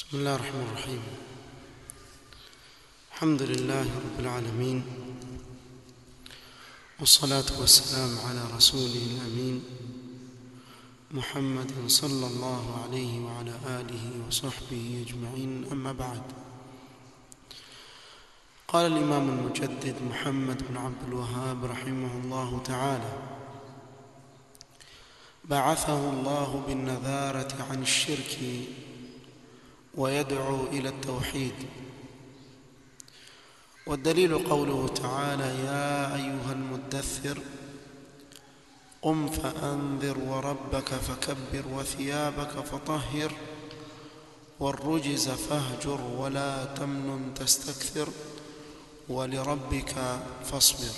بسم الله الرحمن الرحيم الحمد لله رب العالمين والصلاة والسلام على رسوله الأمين محمد صلى الله عليه وعلى آله وصحبه أجمعين أما بعد قال الإمام المجدد محمد بن عبد الوهاب رحمه الله تعالى بعثه الله بالنذارة عن الشرك ويدعو إلى التوحيد والدليل قوله تعالى يا أيها المدثر قم فأنذر وربك فكبر وثيابك فطهر والرجز فاهجر ولا تمنن تستكثر ولربك فاصبر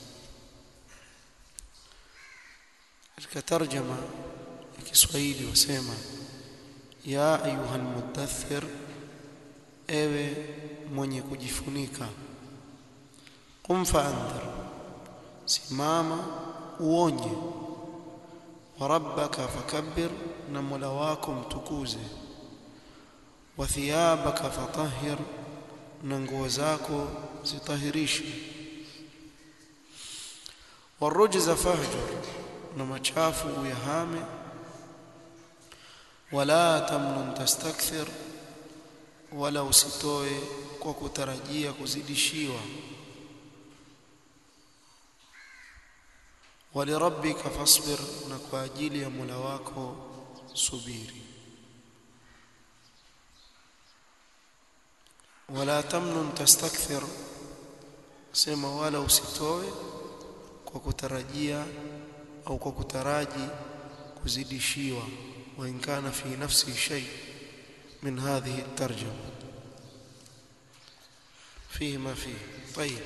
katika tarjama ya Kiswahili wasema ya ayuha almudaththir ewe mwenye kujifunika qum faandhir simama uonye wa rabbaka fakabbir na mola wako mtukuze wa thiyabaka fatahhir na nguo zako zitahirishe warujza fahjur na machafu uyahame wala tamnun tastakthir wala usitoe kwa kutarajia kuzidishiwa walirabbika fasbir na kwa ajili ya Mola wako subiri wala tamnun tastakthir sema wala usitoe kwa kutarajia au kwa kutaraji kuzidishiwa وإن كان في نفسه شيء من هذه الترجمة فيه ما فيه طيب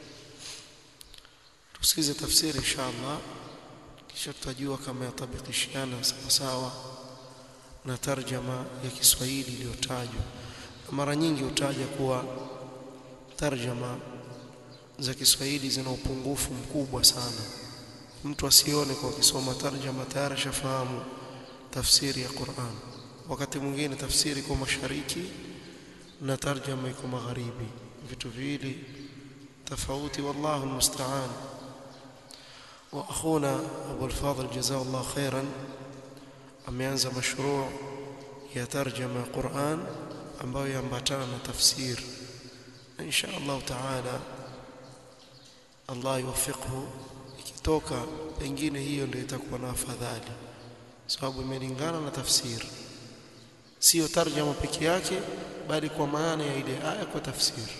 tusikize tafsiri insha Allah kisha tutajua kama yatabikishiana sawa sawa na tarjama ya Kiswahili iliyotajwa mara nyingi hutaja kuwa tarjama za Kiswahili zina upungufu mkubwa sana mtu asione kwa kusoma tarjama tayari shafahamu tafsiri ya Qur'an wakati mwingine tafsiri kwa mashariki na tarjama iko magharibi vitu viwili tofauti wallahu almusta'an wa akhuna Abu al-Fadhl jazakallahu khairan ameanza mashruu ya tarjama ya Qur'an ambayo yambatana na tafsir insha Allah taala Allah yuwaffiqhu ikitoka pengine hiyo ndio itakuwa na afadhali sababu imelingana na tafsiri sio tarjama peke yake bali kwa maana ya ile aya kwa tafsiri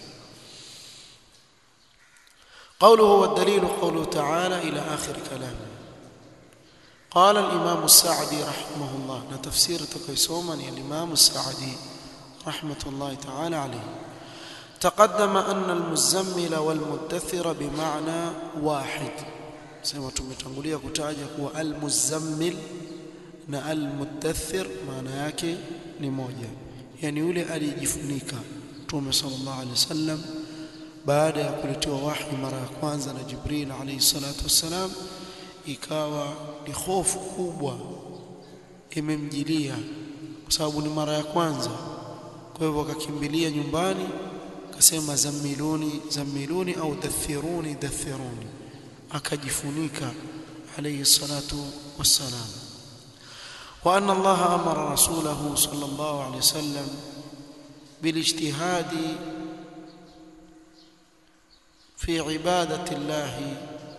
قوله والدليل قوله تعالى إلى آخر كلامه قال الإمام السعدي رحمه الله نتفسير تقيسوما الإمام السعدي رحمة الله تعالى عليه تقدم أن المزمل والمدثر بمعنى واحد سيما تمتنقلية كتاجة هو المزمل na almudaththir maana yake ni moja yani yule aliyejifunika Mtume sallallahu alaihi wasallam baada ya kuletewa wahi mara ya kwanza na Jibril alayhi salatu wassalam ikawa ni hofu kubwa imemjilia kwa sababu ni mara ya kwanza kwa hivyo akakimbilia nyumbani akasema zamiluni zamiluni au dathiruni dathiruni akajifunika alayhi salatu wassalam وأن الله أمر رسوله صلى الله عليه وسلم بالاجتهاد في عبادة الله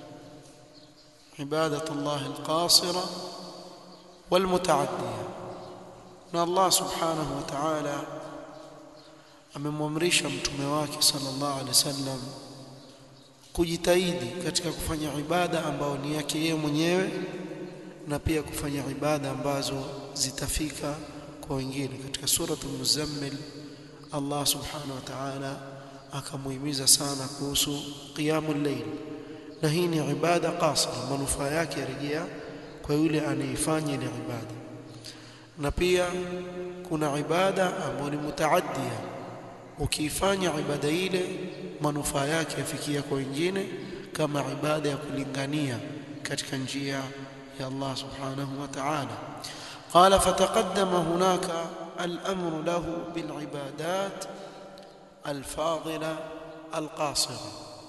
عبادة الله القاصرة والمتعدية أن الله سبحانه وتعالى amemwamrisha mtume wake sallallahu alaihi wasallam kujitahidi katika kufanya ibada ambayo ni yake yeye mwenyewe na pia kufanya ibada ambazo zitafika kwa wengine katika suratul muzammil Allah subhanahu wa ta'ala akamuhimiza sana kuhusu qiyamul layl na hii ni ibada qasira manufaa yake yarejea kwa yule anaifanya ile ibada na pia kuna ibada ambayo ni mutaaddia ukiifanya ibada ile manufaa yake yafikia kwa wengine kama ibada ya kulingania katika njia يا الله سبحانه وتعالى قال فتقدم هناك الأمر له بالعبادات الفاضلة القاصرة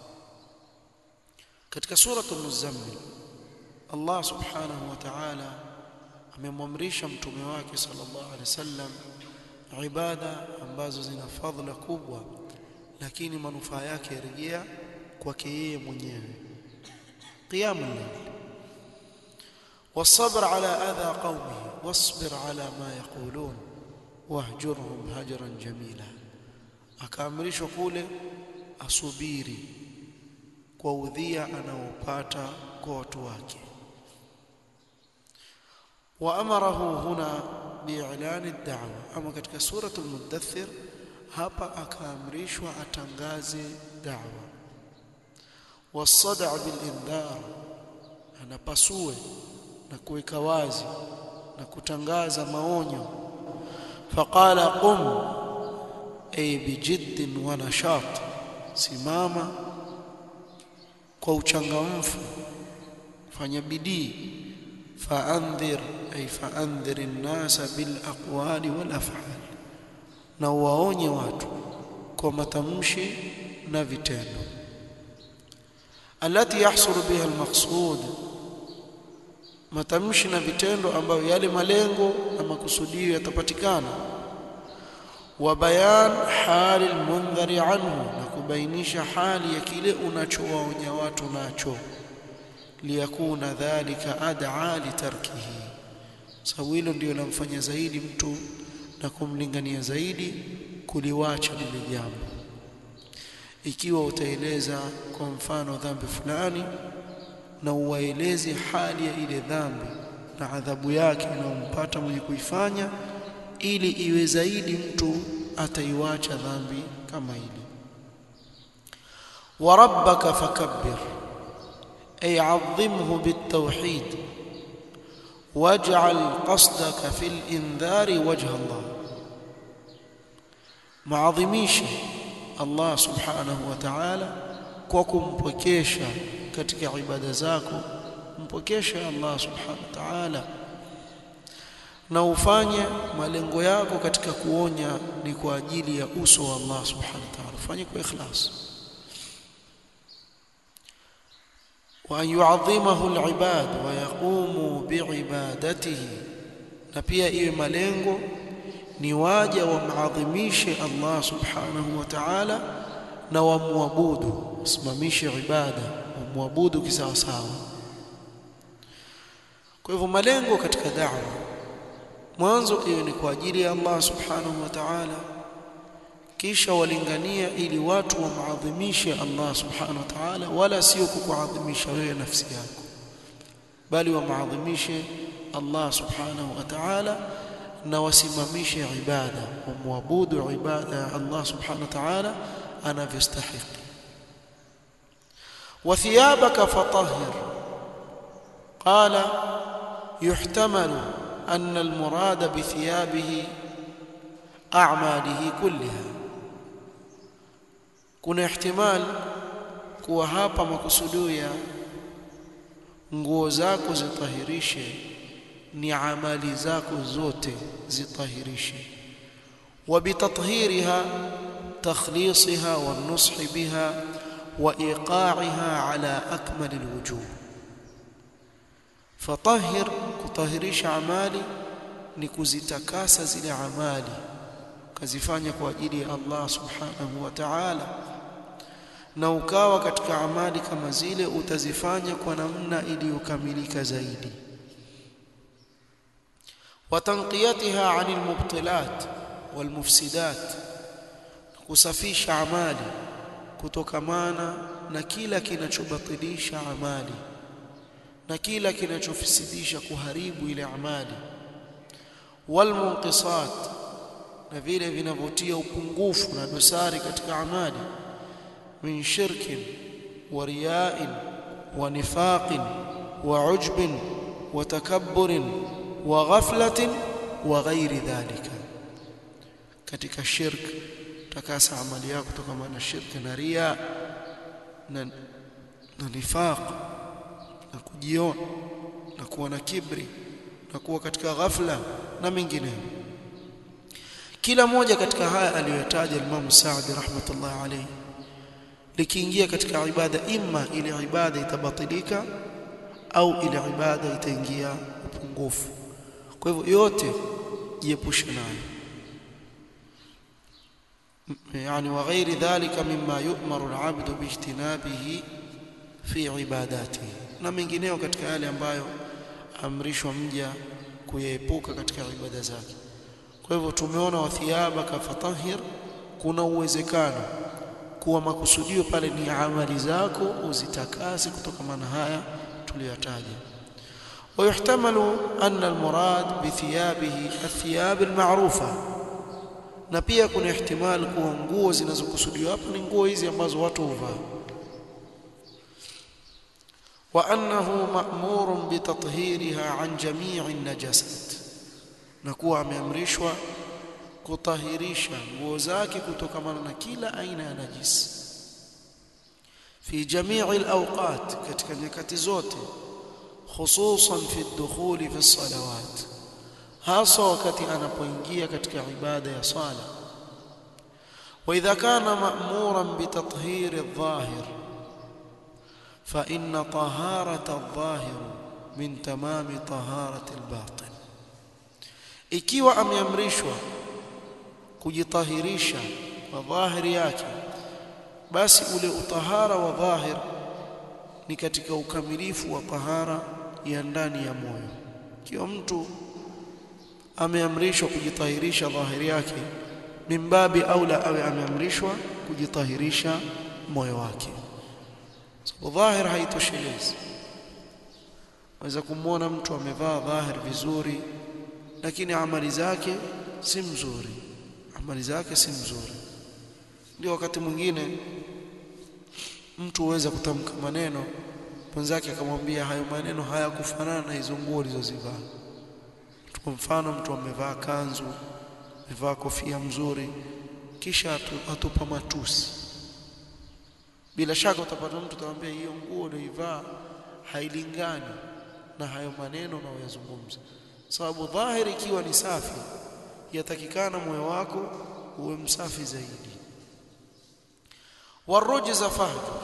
katika suratul muzammil Allah subhanahu wa ta'ala amemwamrisha mtume wake sallallahu alaihi wasallam ibada ambazo zina fadhila kubwa lakini manufaa yake yarejea kwake yeye mwenyewe qiyamul layl والصبر على أذى قومه واصبر على ما يقولون واهجرهم هجرا جميلا akaamrishwa kule asubiri kwa udhia anaopata kwa watu wake waamarahu huna bi'lani ad-da'wa ama katika suratul mudaththir hapa akaamrishwa atangaze da'wa wasada' bil indhar anapasue na kuweka wazi na kutangaza maonyo faqala qum ay bijidd wa nashat simama kwa uchangamfu fanya bidii faandhir ay faandhir an-nasa bil aqwali wal af'al na waonye watu kwa matamshi na vitendo alati yahsulu biha al-maqsud matamshi na vitendo ambayo yale malengo na makusudio yatapatikana wa bayan hali almundhari anhu na kubainisha hali ya kile unachowaonya watu nacho liyakuna dhalika ad'a litarkihi sababu hilo ndio linamfanya zaidi mtu na kumlingania zaidi kuliwacha lile jambo ikiwa utaeleza kwa mfano dhambi fulani na uwaeleze hali ya ile dhambi na adhabu yake inayompata mwenye kuifanya ili iwe zaidi mtu ataiwacha dhambi kama hili wa rabbaka fakabbir ay azimhu bitawhid waj'al qasdaka fil indhari wajha Allah maadhimisha Allah subhanahu wa ta'ala kwa kumpokesha katika ibada zako mpokeshe Allah subhanahu wa ta'ala na ufanye malengo yako katika kuonya ni kwa ajili ya uso wa Allah subhanahu wa ta'ala ufanye kwa ikhlas wa yu'adhimahu al-ibad wa yaqumu bi'ibadatihi na pia iwe malengo ni waja wamaadhimishe Allah subhanahu wa ta'ala na wamwabudu wasimamishe ibada wamwabudu kisawasawa kwa hivyo malengo katika da'wa mwanzo iwe ni kwa ajili ya Allah subhanahu wa ta'ala kisha walingania ili watu wamaadhimishe Allah subhanahu wa ta'ala wala sio kukuadhimisha wewe nafsi yako bali wamaadhimishe Allah subhanahu wa ta'ala na wasimamishe ibada wamwabudu ibada ya Allah subhanahu wa ta'ala anavyostahili وثيابك فطهر قال يحتمل أن المراد بثيابه أعماله كلها kuna ihtimal kuwa hapa makusudio ya nguo zako zitahirishe ni amali zako zote zitahirishe wa bitathhiriha takhlisha wa nushi biha wa iqa'iha ala akmal alwujuh fatahhir kutahirisha amali ni kuzitakasa zile amali kazifanya kwa ajili ya Allah subhanahu wa ta'ala na ukawa katika amali kama zile utazifanya kwa namna iliyokamilika zaidi watanqiyatiha 'anil mubtilat wal mufsidat kusafisha amali kutokamana na kila kinachobatilisha amali na kila kinachofisidisha kuharibu ile amali wal munqisat na vile vinavyotia upungufu na dosari katika amali min shirkin wa riya'in wa nifaqin wa ujbin wa takabburin wa ghaflatin wa ghairi dhalika katika shirk takasa amali yako kutokana na shirki na ria na, na nifaq na kujiona na kuwa na kibri na kuwa katika ghafla na mengineyo kila moja katika haya aliyotaja Imam Saadi rahmatullah alayhi likiingia katika ibada imma ile ibada itabatilika au ile ibada itaingia upungufu kwa hivyo yote jiepushe nayo يعني وغير ذلك مما يؤمر العبد باجتنابه في عباداته na mengineo katika yale ambayo amrishwa mja kuyaepuka katika ibada zake kwa hivyo tumeona wathiyabaka fatahir kuna uwezekano kuwa makusudio pale ni amali zako uzitakasi kutokana na haya tuliyotaja ويحتمل أن المراد بثيابه الثياب المعروفة na pia kuna ihtimal kuwa nguo zinazokusudiwa hapa ni nguo hizi ambazo watu huvaa wa annahu ma'murun bitathhiriha an jami'i najasat na kuwa ameamrishwa kutahirisha nguo zake kutokamana na kila aina ya najisi fi jami'i al-awqat katika nyakati zote hususan fi ad-dukhul fi as-salawat hasa wakati anapoingia katika ibada ya sala wa idha kana ma'muran bi tathhir adh-dhahir fa inna taharata adh-dhahir min tamami taharati al-batin ikiwa ameamrishwa kujitahirisha kwa dhahiri yake basi ule utahara wa dhahir ni katika ukamilifu wa tahara ya ndani ya moyo ikiwa mtu ameamrishwa kujitahirisha dhahiri yake mimbabi aula awe ameamrishwa kujitahirisha moyo wake sababu dhahir haitoshelezi waweza kumwona mtu amevaa dhahir vizuri lakini amali zake si mzuri amali zake si mzuri ndio wakati mwingine mtu huweza kutamka maneno mwenzake akamwambia hayo maneno hayakufanana na hizo nguo ulizozivaa kwa mfano mtu amevaa kanzu amevaa kofia mzuri kisha atupa matusi bila shaka utapata mtu atamwambia hiyo nguo uliyoivaa hailingani na hayo maneno unayoyazungumza sababu dhahiri ikiwa ni safi yatakikana moyo wako uwe msafi zaidi والرجز فهجر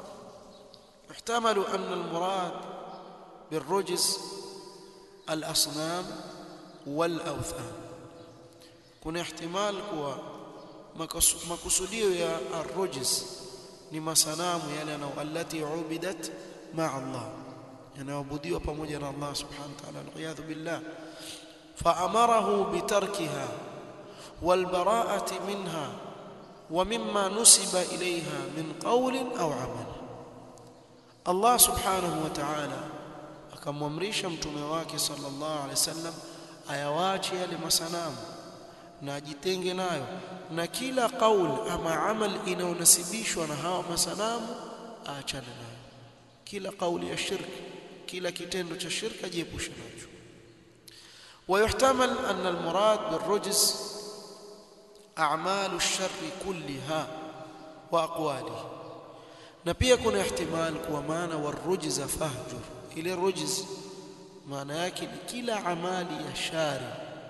يحتمل أن المراد بالرجز الأصنام والأوثان kuna ihtimal kuwa makusudio ya arrujz ni masanamu yale yanao allati ubidat ma'a Allah yanaabudiwa pamoja na Allah subhanahu wa ta'ala aliyadhu billah فأمره بتركها والبراءة منها ومما نسب إليها من قول أو عمل الله سبحانه وتعالى akamwamrisha mtume wake sallallahu alaihi wasallam ayawache yale masanamu na ajitenge nayo na kila qaul ama amal inayonasibishwa na hawa masanamu aachane nayo kila kauli ya shirki kila kitendo cha shirki ajiepushe nacho ويحتمل أن المراد بالرجز أعمال الشر كلها وأقواله na pia kuna ihtimal kuwa maana warujza fahjur ile rujz maana yake ni kila amali ya shari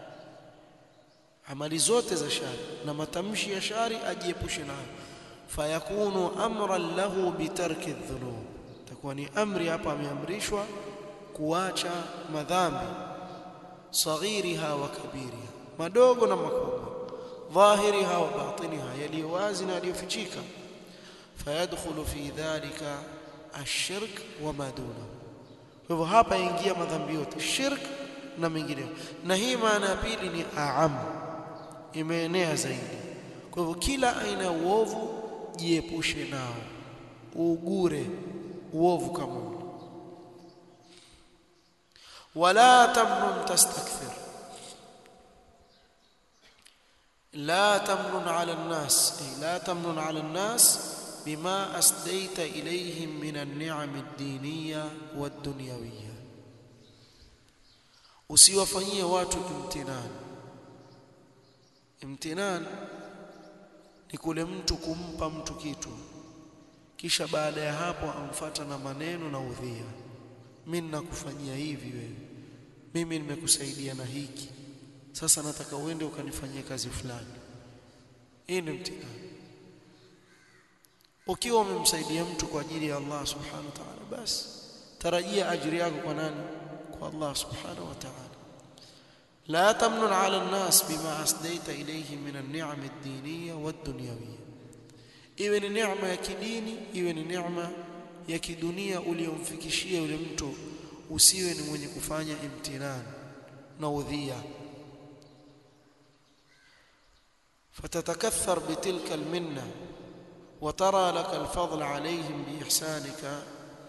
amali zote za shari na matamshi ya shari ajiepushe nayo fayakunu amran lahu bitarki dhunub takuwa ni amri hapa ameamrishwa kuacha madhambi saghiriha wa kabiriha madogo na makubwa dhahiriha wa batiniha yaliyo wazi na yaliyofichika fayadkhulu fi dhalika ashirk wa ma dunahu kwa hivyo hapa ingia madhambi yote shirk na mengineyo na hii maana ya pili ni aam imeenea zaidi kwa hivyo kila aina ya uovu jiepushe nao ugure uovu kama ule wala tamnun tastakthir لا تمنن على الناس أي لا تمنن على الناس بما أسديت إليهم من النعم الدينية والدنيوية usiwafanyie watu imtinan imtinan ni kule mtu kumpa mtu kitu kisha baada ya hapo amfata na maneno na udhia mimi nakufanyia hivi wewe mimi nimekusaidia na hiki sasa nataka uende ukanifanyie kazi fulani hii ni mtihani ukiwa umemsaidia mtu kwa ajili ya Allah subhanahu wa ta'ala basi tarajia ajiri yako kwa nani kwa Allah subhanahu wa ta'ala لا تمنن على الناس بما أسديت إليه من النعم الدينية والدنيوية iwe ni neema ya kidini iwe ni neema ya kidunia uliyomfikishia yule mtu usiwe ni mwenye kufanya imtinan na udhia فتتكثر بتلك المنه وترى لك الفضل عليهم بإحسانك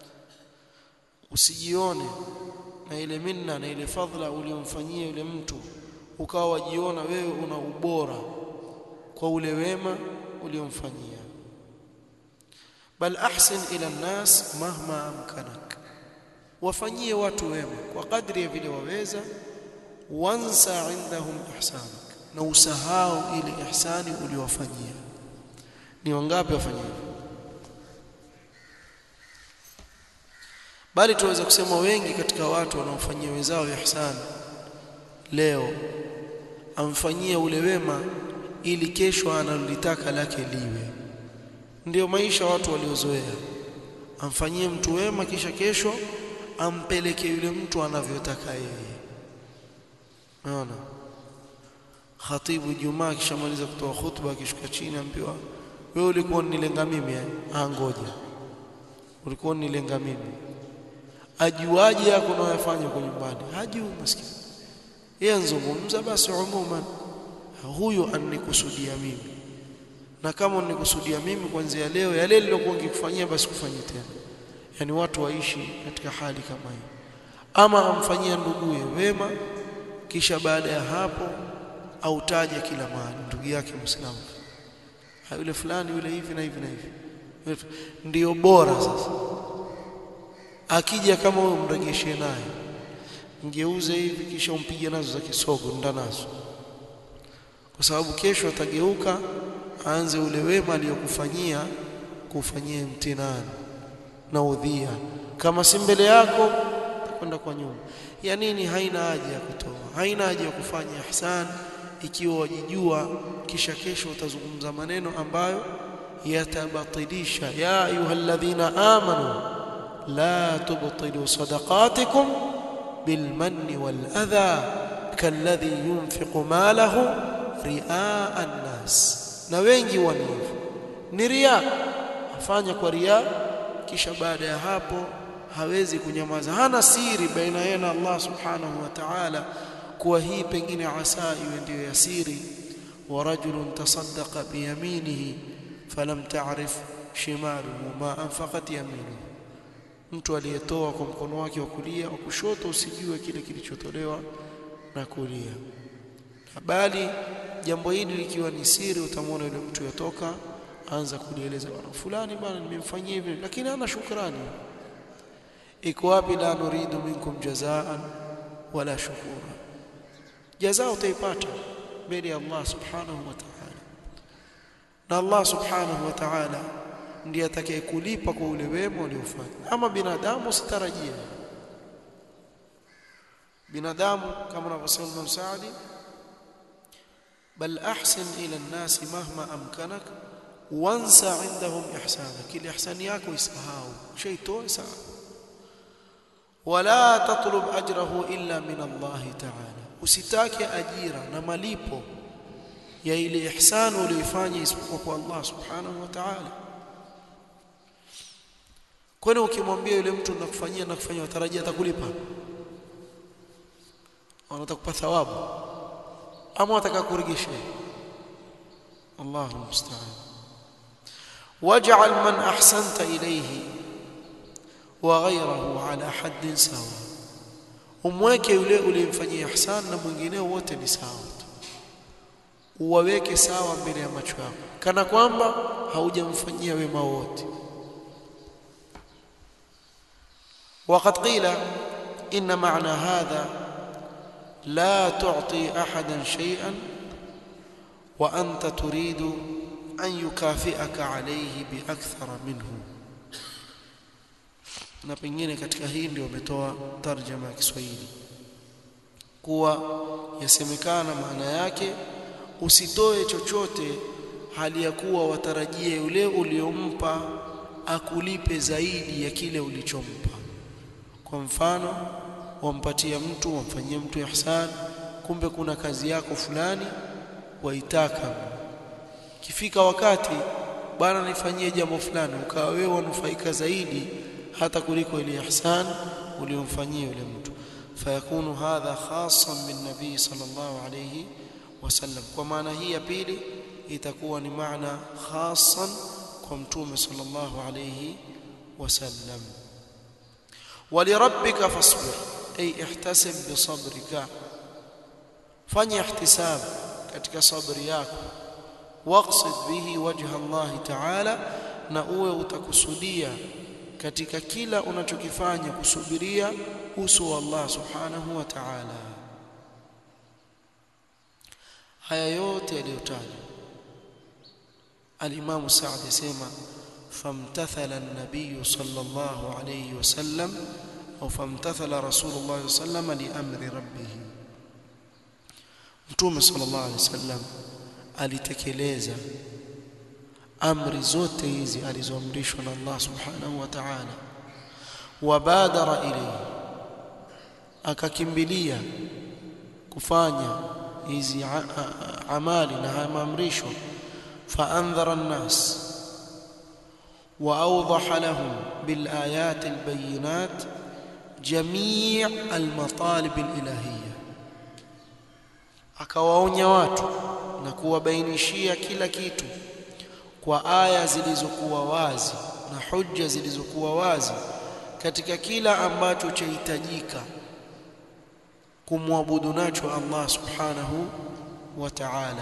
usijione na ile minna na ile fadhila uliyomfanyia yule mtu ukawa wajiona wewe una ubora kwa ule wema uliyomfanyia bal ahsin ila nnas mahma amkanak wafanyie watu wema kwa kadri ya vile waweza wansa indahum ihsanak na usahau ile ihsani uliyowafanyia ni wangapi wafanya hivyo bali tuweza kusema wengi katika watu wanaofanyia wenzao ihsan leo amfanyie ule wema ili kesho analolitaka lake liwe ndio maisha watu waliozoea amfanyie mtu wema kisha kesho ampeleke yule mtu anavyotaka yeye unaona khatibu Jumaa kishamaliza kutoa khutba akishuka chini ambiwa wewe ulikuwa unilenga mimi eh ah ngoja ulikuwa unilenga mimi ajuaje yako unayofanya kwa nyumbani hajui maskini yeye anzungumza basi umuman huyo anikusudia mimi na kama unikusudia mimi kuanzia leo yale nilokuwa ngikufanyia basi kufanyia tena yani watu waishi katika hali kama hiyo ama amfanyia nduguye wema kisha baada ya hapo autaje kila mahali ndugu yake Muislamu yule fulani yule hivi na hivi na hivi ndio bora sasa akija kama wewe mregeshe naye mgeuze hivi kisha umpige nazo za kisogo ndanazo kwa sababu kesho atageuka aanze ule wema aliyokufanyia kufanyia mtinani na udhia kama si mbele yako kwenda kwa nyuma ya nini haina haja ya kutoa haina haja ya kufanya ihsan ikiwa wajijua kisha kesho utazungumza maneno ambayo yatabatilisha ya ayyuhalladhina amanu la tubtilu sadaqatikum bilmanni waladha kalladhi yunfiqu malahu riaa an-nas na wengi wanivu ni ria afanya kwa ria kisha baada ya hapo hawezi kunyamaza hana siri baina yeye na Allah subhanahu wa ta'ala kuwa hii pengine asa iwe ndio ya siri wa rajulun tasaddaqa biyaminihi falam ta'rif shimaluhu ma anfaqat yaminuhu mtu aliyetoa kwa mkono wake wa kulia wa kushoto usijue kile kilichotolewa na kulia bali jambo hili likiwa ni siri utamwona yule mtu yotoka anza kulieleza bwana fulani bwana nimemfanyia hivi lakini hana shukrani iko wapi la nuridu minkum jazaan wala shukura jazaa utaipata mbele ya Allah subhanahu wa ta'ala na Allah subhanahu wa ta'ala ndiye atakayekulipa kwa ule wema uliofanya ama binadamu sitarajia binadamu kama anavyosema Imam Saadi bal ahsin ila an-nas mahma amkanak wansa indahum ihsana kile ihsani yako isahau shaitoa sawa wala tatlub ajrahu illa min Allah ta'ala usitake ajira na malipo ya ile ihsan uliyofanya isipokuwa kwa Allah subhanahu wa ta'ala kwani ukimwambia yule mtu nakufanyia nakufanyia watarajia atakulipa anatakupa thawabu ama wataka kuregesha Allahu musta'an waj'al man ahsanta ilayhi wa ghayrahu ala haddin sawa umweke yule uliyemfanyia ihsan na mwingineo wote ni sawa tu uwaweke sawa mbele ya macho yako kana kwamba haujamfanyia wema wote وقد قيل إن معنى هذا لا تعطي أحدا شيئا وأنت تريد أن يكافئك عليه بأكثر منه na pengine katika hii ndio wametoa tarjama ya Kiswahili kuwa yasemekana maana yake usitoe chochote hali ya kuwa watarajie yule uliompa akulipe zaidi ya kile ulichompa kwa mfano wampatia mtu wamfanyie mtu ihsan kumbe kuna kazi yako fulani waitaka kifika wakati bwana nifanyie jambo fulani ukawa wewe wanufaika zaidi hata kuliko ile ihsan uliyomfanyia yule mtu fayakunu hadha khasan bin nabii sallallahu alayhi wasallam kwa maana hii ya pili itakuwa ni maana khasan kwa mtume sallallahu alayhi wasallam ولربك فاصبر أي احتسب بصبرك fanya ihtisab katika sabri yako waqsid bihi wajha Allah ta'ala na uwe utakusudia katika kila unachokifanya kusubiria uso wa Allah subhanahu wa ta'ala haya yote yaliyotajwa al-Imam Sa'd yasema famtathala an-nabiy sallallahu alayhi wasallam au famtathala rasulullah sallallahu alayhi wasallam li amri rabbih Mtume sallallahu alaihi wasallam alitekeleza amri zote hizi alizoamrishwa na Allah subhanahu wa ta'ala wabadara ilayhi akakimbilia kufanya hizi amali na haya maamrisho faandhara an-nas واوضح لهم بالايات البينات جميع المطالب الالهيه akawaonya watu na kuwabainishia kila kitu kwa aya zilizokuwa wazi na hujja zilizokuwa wazi katika kila ambacho chahitajika kumwabudu nacho Allah subhanahu wa ta'ala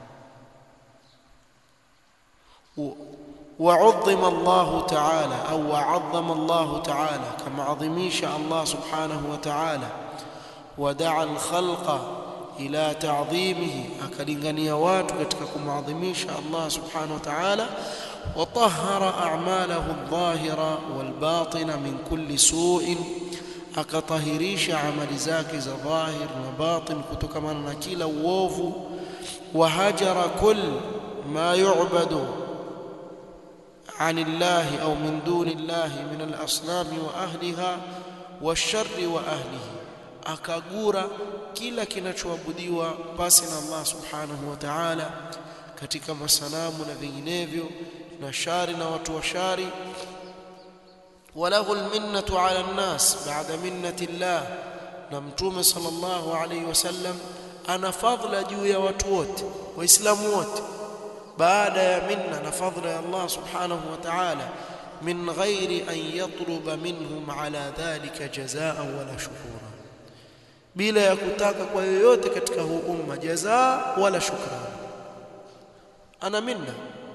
وعظم الله تعالى أو وعظم الله تعالى كما عظميش الله سبحانه وتعالى ودعا الخلق ila ta'dhimihi akalingania watu katika kumadhimisha Allah subhanahu wa ta'ala wa tahhara a'malahu adh-dhahira wal-batina min kulli su'in akatahirisha amali zake za dhahir na batin kutokana na kila uovu wa hajara kull ma yu'badu عن الله أو من دون الله من الأصنام وأهلها والشر وأهله akagura kila kinachoabudiwa pasi na Allah subhanahu wa ta'ala katika masanamu na vinginevyo na shari na watu wa shari walahu alminnatu ala an-nas ba'da minnati Allah na mtume sallallahu alayhi wasallam ana fadhila juu ya watu wote waislamu wote baada ya minna na fadhila ya Allah subhanahu wa ta'ala min ghairi an yatluba minhum ala dhalika jazaan wala shukura bila ya kutaka kwa yoyote katika huu umma jazaa wala shukrani ana minna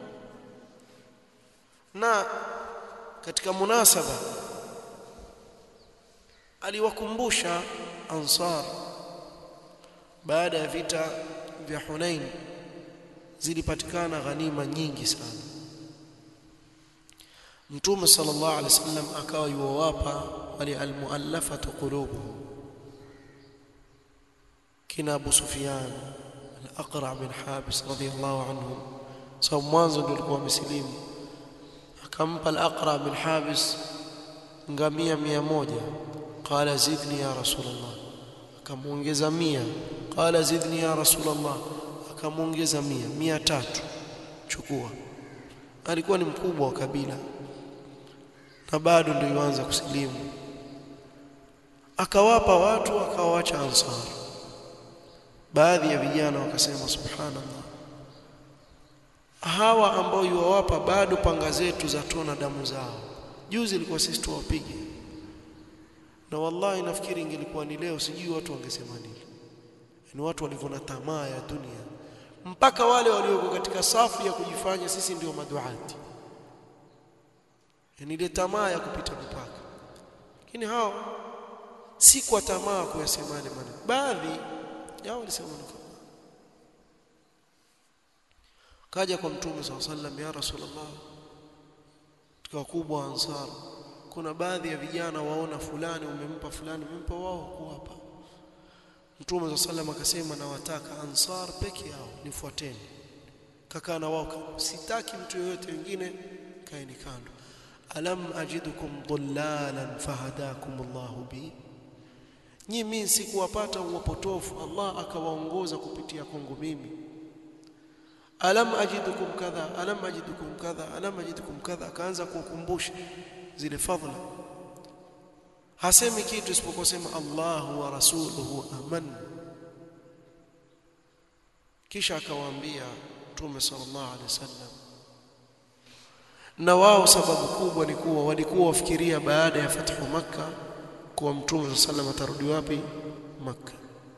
na katika munasaba aliwakumbusha ansar baada ya vita vya Hunain zilipatikana ghanima nyingi sana Mtume sallallahu alaihi wasallam akawa yuwapa wale almuallafatu qulubuhum kina Abu Sufyan al-Aqra bin Habis radhiyallahu anhu sawa mwanzo ndio alikuwa amesilimu akampa al-Aqra bin Habis ngamia mia moja qala zidni ya rasulullah akamuongeza mia qala zidni ya rasulullah akamuongeza mia mia tatu chukua alikuwa ni mkubwa wa kabila na bado ndio yuanza kusilimu akawapa watu akawacha ansar baadhi ya vijana wakasema subhanallah hawa ambao yuwawapa bado panga zetu za tona damu zao juzi ilikuwa sisi tuwapige na wallahi nafikiri ingelikuwa ni leo sijui watu wangesema nini ni watu walivona tamaa ya dunia mpaka wale walioko katika safu ya kujifanya sisi ndio maduati yani ile tamaa ya kupita mipaka lakini hao si kwa tamaa kuyasema yale maneno baadhi yao walisema maneno kaja kwa mtume SAW sallam ya rasulullah katika wakubwa wa ansar kuna baadhi ya vijana waona fulani umempa fulani umempa wao kuwapa Mtume wa sallam akasema nawataka ansar peke yao nifuateni kakaa na wao sitaki mtu yeyote wengine kaeni kando alam ajidukum dhullalan fahadakum Allahu bi nyi mimi sikuwapata uwapotofu Allah akawaongoza kupitia kwangu mimi alam ajidukum kadha alam ajidukum kadha alam ajidukum kadha akaanza kukumbusha zile fadhila hasemi kitu isipokuwa sema Allahu wa rasuluhu aman kisha akawaambia Mtume sallallahu alaihi wasallam na wao sababu kubwa ni kuwa walikuwa wafikiria baada ya fathu makka kuwa Mtume sallallahu alaihi wasallam atarudi wapi makka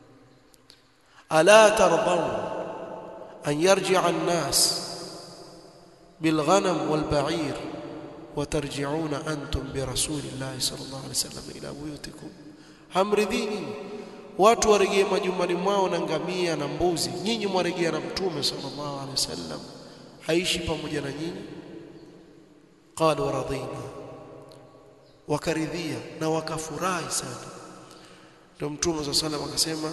ala tardawn an yarji'a an-nas bilghanam walba'ir وترجعون أنتم برسول الله صلى الله عليه وسلم إلى بيوتكم hamridhini watu warejee majumbani mwao na ngamia na mbuzi nyinyi mwarejea na mtume sallallahu alaihi wasallam haishi pamoja na nyinyi qalu radina wakaridhia na wakafurahi sana ndio mtume sallallahu alaihi wasallam akasema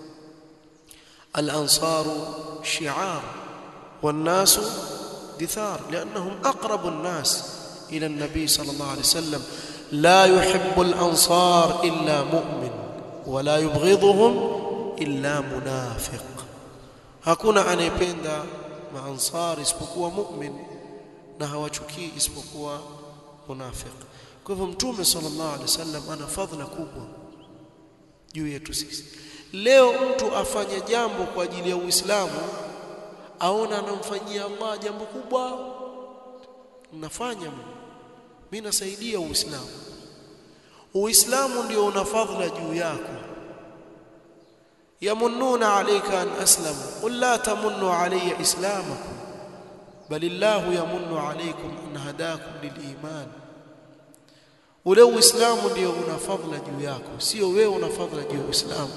al-ansaru shi'ar wan-nasu dithar li'annahum aqrabu an-nas إلى النبي صلى الله عليه وسلم لا يحب الأنصار إلا مؤمن ولا يبغضهم إلا منافق hakuna anayependa maansar isipokuwa mu'min na hawachukii isipokuwa munafiq kwa hivyo mtume sallallahu alaihi wasallam ana fadhila kubwa juu yetu sisi leo mtu afanye jambo kwa ajili ya Uislamu aona anamfanyia Allah jambo kubwa nafanya mimi nasaidia uislamu uislamu ndio una fadhila juu yako yamunnuna alayka an aslamu qul la tamunnu alayya islamakum bal illahu yamunnu alaykum an hadakum liliman ule uislamu ndio una fadhila juu yako sio wewe una fadhila juu ya uislamu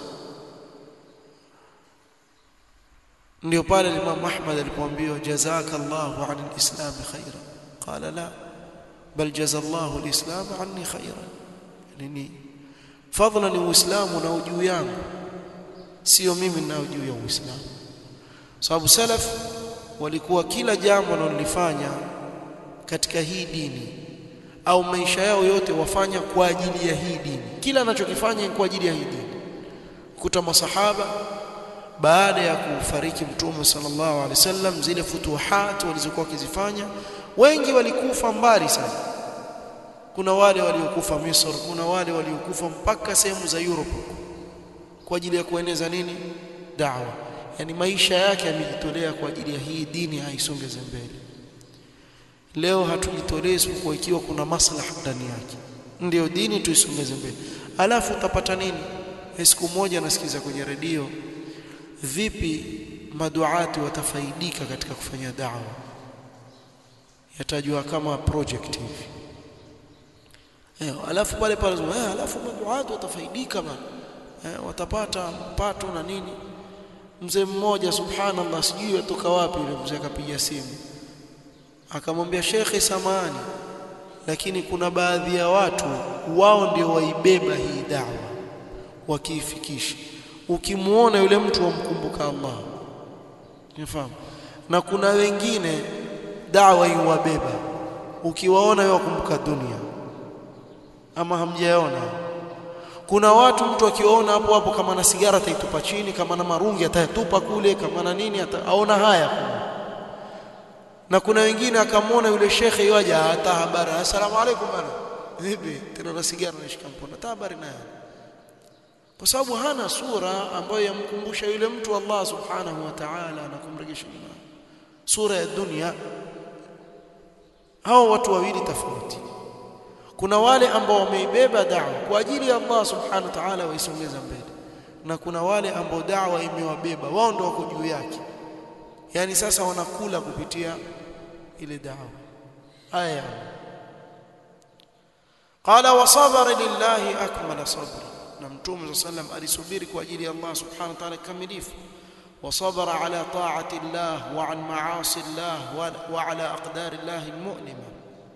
ndio pale Imam Ahmad alipoambiwa jazakallahu anil islam khairan qala la bal jazallahu alislam anni khairan nini fadhila ni uislamu na juu yangu sio mimi ninao juu ya uislamu sababu salaf walikuwa kila jambo wanalolifanya katika hii dini au maisha yao yote wafanya kwa ajili ya hii dini kila anachokifanya ni kwa ajili ya hii dini kuta masahaba baada ya kufariki mtume sallallahu alaihi wasallam zile futuhat walizokuwa wakizifanya wengi walikufa mbali sana kuna wale waliokufa Misri kuna wale waliokufa mpaka sehemu za Europe kwa ajili ya kueneza nini dawa yani maisha yake yamejitolea kwa ajili ya hii dini aisongeze mbele leo hatujitolee isipokuwa ikiwa kuna maslaha ndani yake ndio dini tuisongeze mbele alafu utapata nini siku moja nasikiza kwenye redio vipi maduati watafaidika katika kufanya dawa yatajua kama project hivi eh alafu pale pale eh alafu maduati watafaidika bana eh watapata mpato na nini mzee mmoja subhanallah sijui atoka wapi yule mzee akapiga simu akamwambia shekhe samani lakini kuna baadhi ya watu wao ndio waibeba hii dawa wakiifikisha ukimuona yule mtu wamkumbuka Allah unafahamu na kuna wengine dawa iwabeba ukiwaona wewe wakumbuka dunia ama hamjaona kuna watu mtu akiwaona hapo hapo kama na sigara ataitupa chini kama na marungi atayatupa kule kama na nini ataona haya na kuna wengine akamwona yule shekhe yaja hata habari asalamu alaykum bana vipi tena na sigara nashika mkono hata habari naye kwa sababu hana sura ambayo yamkumbusha yule mtu Allah subhanahu wa ta'ala na kumrejesha nyuma sura ya dunia hao watu wawili tofauti kuna wale ambao wameibeba da'wa kwa ajili ya Allah subhanahu wa ta'ala waisongeza mbele na kuna wale ambao da'wa imewabeba wao ndio wako juu yake yani sasa wanakula kupitia ile da'wa aya qala wa sabara lillahi akmala sabra na mtume sallam alisubiri kwa ajili ya Allah subhanahu wa ta'ala kamilifu وصبر على طاعة الله وعن معاصي الله وعلى أقدار الله المؤلمة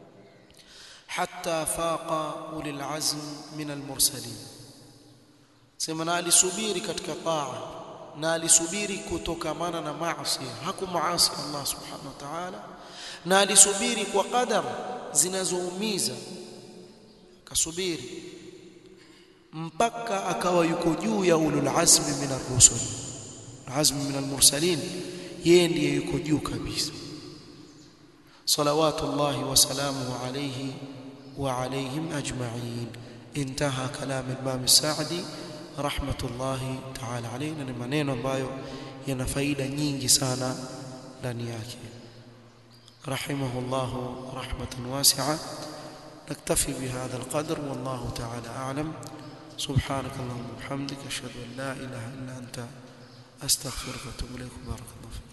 حتى فاق أولي العزم من المرسلين sema na alisubiri katika taa na alisubiri kutokamana na maasi hakumuasi Allah subhanahu wa ta'ala na alisubiri kwa qadar zinazoumiza kasubiri mpaka akawa yuko juu ya ulul azmi min ar-rusul azmi min al-mursalin yeye ndiye yuko juu kabisa salawatullahi wa salamuhu alayhi wa alayhim ajma'in intaha kalam al-imam as-sa'di rahmatullahi ta'ala alayhi ni maneno ambayo yana faida nyingi sana ndani yake rahimahullahu rahmatan wasi'a نكتفي بهذا القدر والله تعالى أعلم سبحانك اللهم وبحمدك أشهد أن لا إله إلا أنت أستغفرك وأتوب إليك بارك الله فيك